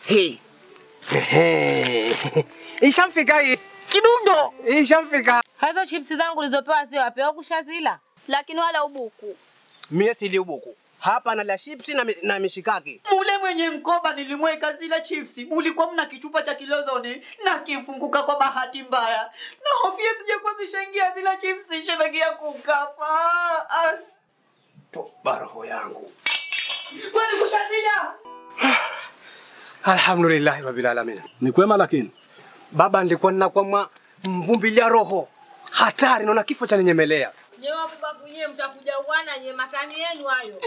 Hii. Ehe. Ishamfika hii. Kidundo. Ishamfika. Hizo chipsi zangu ulizopewa sio wapewa kushazila. Lakini wala ubuku. Mie sili ubuku. Hapa nala chipsi na, mi- na mishikaki. Mule mwenye mkoba nilimweka zile chipsi, mulikuwa mna kichupa cha kilozoni na kifunguka kwa bahati mbaya, na hofia sije kuwa zishaingia zile chipsi, shemeji yangu kafa. Ah, Toba roho yangu. Kwani kushazila? Alhamdulillah rabbil alamin. Ni kwema lakini. Baba, nilikuwa ninakwama mvumbilia roho hatari, naona kifo cha ninyemelea. Nyewe wakubabu nyewe mtakuja uwana nye matani yenu hayo.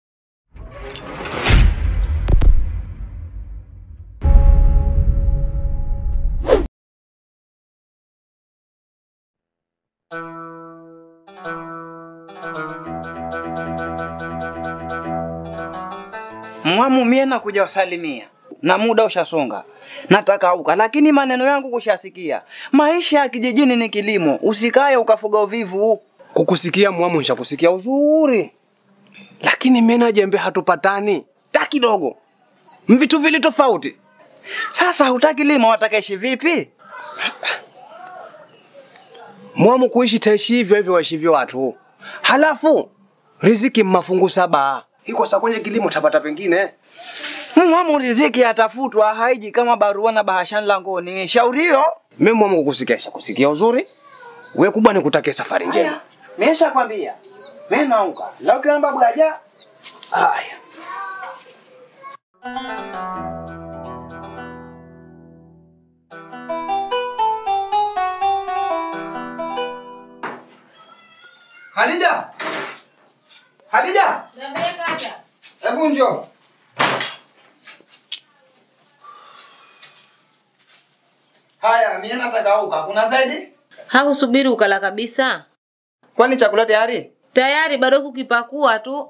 Mwamu mie nakuja wasalimia na muda ushasonga, nataka uka, lakini maneno yangu kushasikia. Maisha ya kijijini ni kilimo, usikaye ukafuga uvivu. Kukusikia mwamu, nishakusikia uzuri, lakini mimi na jembe hatupatani ta kidogo, mvitu vili tofauti. Sasa hutaki lima, watakaishi vipi? Mwamu, kuishi taishi hivyo hivyo waishivyo watu, halafu riziki mmafungu saba iko sa kwenye kilimo tapata pengine. Mwamu, riziki atafutwa, haiji kama barua na bahashani langoni. Shauri hiyo Mimi mwamu, kukusikia kusikia uzuri, we kubwa ni kutakia safari njema. mesha kwambia, mimi nauka lau kiamba bwaja Haya. Hadija! Hadija! Niambie kaka. Hebu njoo. haya. Mimi nataka uka, kuna zaidi? Hausubiri ukala kabisa. Kwani chakula tayari? Tayari bado kukipakua tu.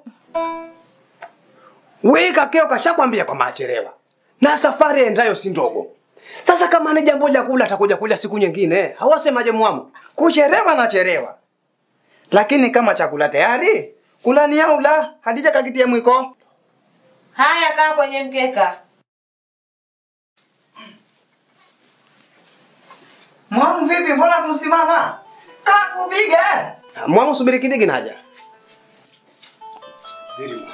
We kakeo kashakwambia kwamba achelewa na safari endayo si ndogo. Sasa kama ni jambo la kula atakuja kula siku nyingine, hawasemaje mwamu? Kucherewa na cherewa, lakini kama chakula tayari, kula ni au la? Hadija kakitie mwiko. Haya kaa kwenye mkeka. Mwamu vipi, mbona kusimama? Kaa kupiga. Mwamu subiri kidogo naja. Biri mwamu.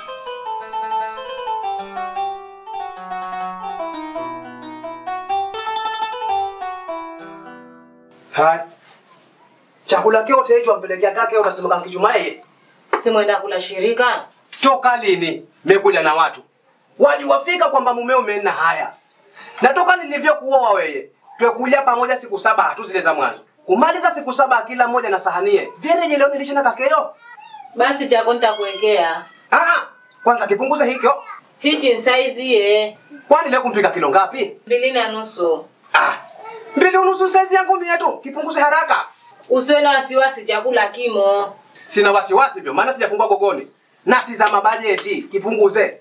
Hai. Chakula kyote hicho ampelekea kake ukasema kama kijumae. Si mwenda kula shirika. Toka lini? Mekuja na watu. Wajuwafika kwamba mumeo umeenda haya. Na toka nilivyokuoa wewe, twekuja pamoja siku saba tu zile za mwanzo. Kumaliza siku saba kila mmoja na sahanie. Vyereje leo nilishe na kakeo? Basi chako nitakuwekea. Ah, kwanza kipunguze hikyo. Hichi ni saizi ye. Kwani leo kumpika kilo ngapi? Mbili na nusu. Ah, mbili unusu saizi yangu mia tu. Kipunguze haraka. Usiwe na wasiwasi chakula kimo. Sina wasiwasi vyo, maana sijafungua gogoni. Natizama bajeti, kipunguze.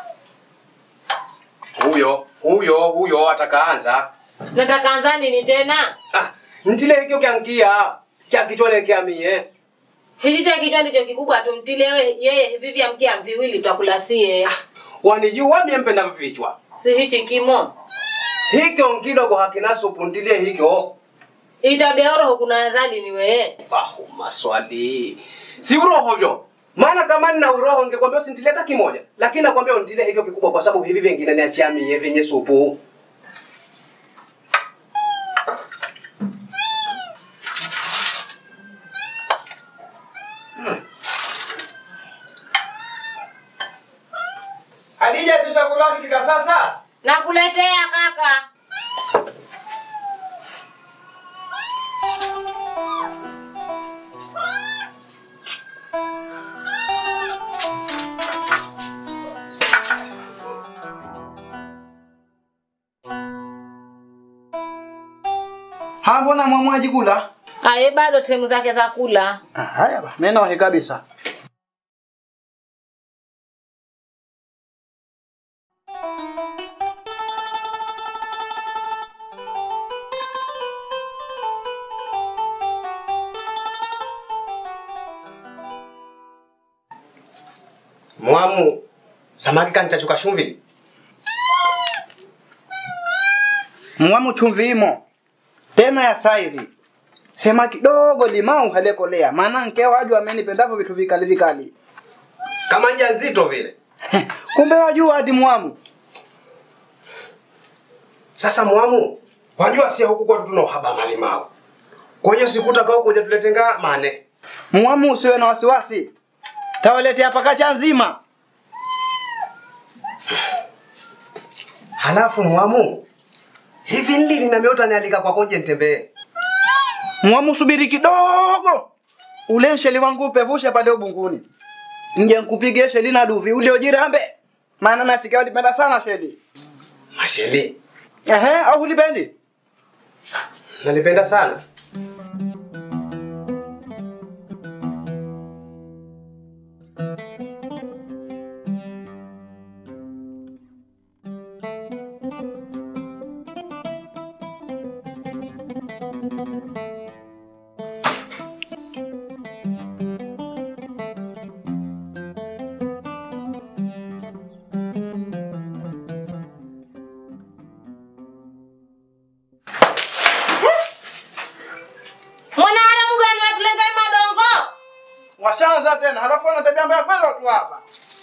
Huyo, huyo, huyo atakaanza. Nataka anza nini tena? Ah, ntile hikyo kyangia. Kya kichwale kya mie. Hichi cha kichwa ndicho kikubwa tumtilewe yeye hivi vya mkia viwili twakula sie. Wanijua mie mpenda vichwa. Si hichi kimo. Hikyo kidogo hakina supu ntilie hikyo. Itabia roho kuna azali ni wewe. Bahu maswali. Si uroho vyo. Maana kama nina uroho ningekwambia usintilie hata kimoja. Lakini nakwambia untilie hikyo kikubwa kwa sababu hivi vingine niachia mie vyenye supu. Hadija, tu chakula kifika sasa. Nakuletea kaka. Ha, mbona mwamu hajikula? Aye bado temu zake za kula. Ah, haya ba. Mimi nawahi kabisa. Mwamu, samaki kanchachuka chumvi. Mwamu chumvi imo. Tena ya saizi. Sema kidogo limau halekolea. Maana nkeo waju amenipendavyo vitu vikali vikali. Kama nja nzito vile. Kumbe wajua hadi mwamu. Sasa mwamu, wajua si huku kwetu tuna uhaba wa malimao. Kwa hiyo sikutaka huku uje tuletenga mane. Mwamu usiwe na wasiwasi. Tawaletea pakacha nzima. Halafu mwamu, hivi lini na miota nialika kwako nje nitembee? Mwamu subiri kidogo. Ule sheli wangu upevushe pale ubunguni. Nje nkupige sheli na duvi ule ujirambe. Maana nasikia ulipenda sana sheli. Masheli, Ehe, au ulipendi? nalipenda sana. Mwanaharamu gani watulegai madongo? Washaanza tena. Halafu wana tabia mbaya kweli watu hapa.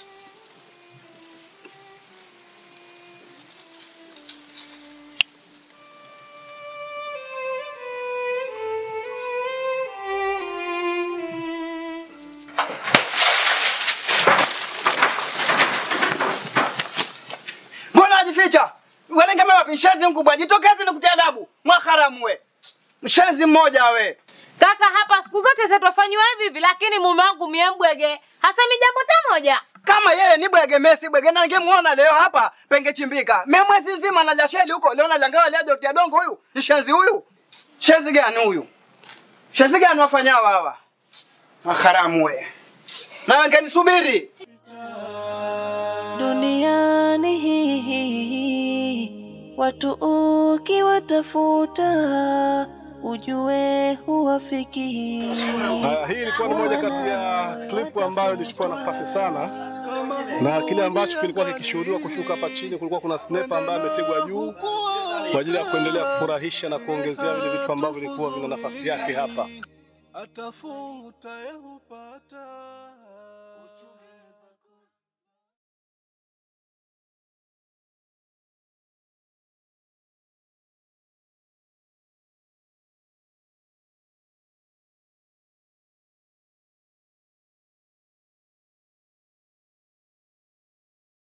Mbona ajificha? Walengeme wapi? Mshenzi mkubwa. Jitokeze nikutie adabu. Mwaharamu we. Mshenzi mmoja we. Kaka, hapa siku zote zetwafanyiwa hivi hivi, lakini mume wangu mie mbwege hasemi jambo ta moja. kama yeye ni bwege Messi bwege na ningemuona leo hapa pengechimbika. Mimi mwezi nzima na jasheli huko leo najangawa leo Dr. Dongo huyu. Ni shenzi huyu. Shenzi gani huyu? Shenzi gani wafanyao hawa? Maharamu we. Na wengine subiri. duniani hii watu ukiwatafuta ujue huwafiki Haya, hii ilikuwa ni moja kati ya klipu ambayo ilichukua nafasi sana, na kile ambacho kilikuwa kikishuhudiwa kushuka hapa chini, kulikuwa kuna sniper ambaye ametegwa juu kwa ajili ya kuendelea kufurahisha na kuongezea vile vitu ambavyo vilikuwa vina nafasi yake hapa. atafuta yehupata